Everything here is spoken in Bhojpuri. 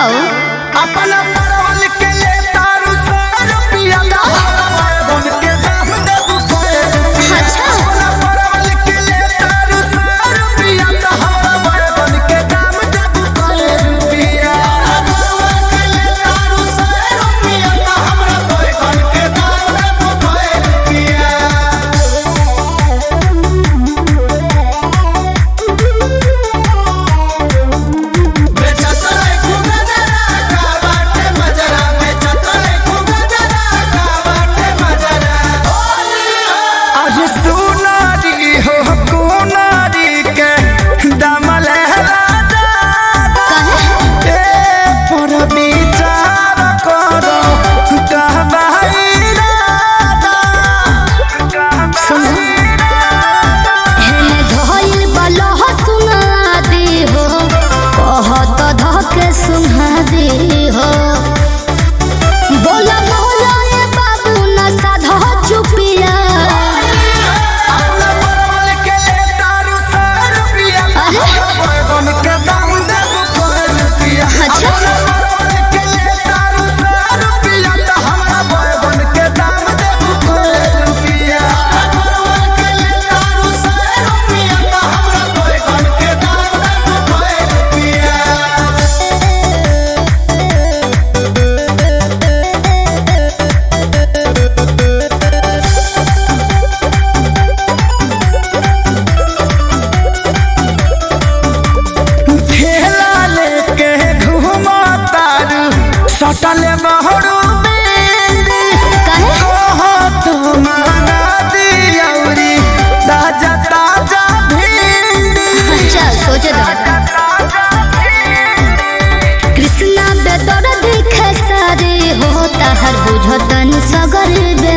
बताओ अपना परवल के ले तारू सौ रुपया बन के दाम देबू सौ रुपया अच्छा। अपना परवल के ले तारू सौ रुपया हमरा बन के दाम देबू सौ रुपया परवल के ले तारू सौ रुपया हमरा बन के दाम देबू सौ रुपया बेचतले खूबे जरा का बाटे मजरा बेचतले खूबे जरा का बाटे मजरा आज सुनारी हो कोनारी के दमल राजा कहे ए पर विचार करो कहबाई राजा सुनो हेने धइल बलह सुना दे हो कहत धके सुना दे हो बोला बोला ए बाबू न साधा चुपिया अपना परवल के ले तारू सौ रुपया बैगन के दाम देबू सौ रुपया अच्छा। अपना परवल के ले तारू सौ रुपया त हमरा बैगन के दाम देबू सौ रुपया परवल के ले तारू सौ रुपया त हमरा बैगन के दाम देबू सौ रुपया ठेला लेके घूमा तारू सटल बहरू बेंदी कहे ओहो तो माना दियौरी ताजा ताजा भिंडी अच्छा सोचे दो कृष्णा बेदर दिखे सारे हो ताहर बुझतन सगर बे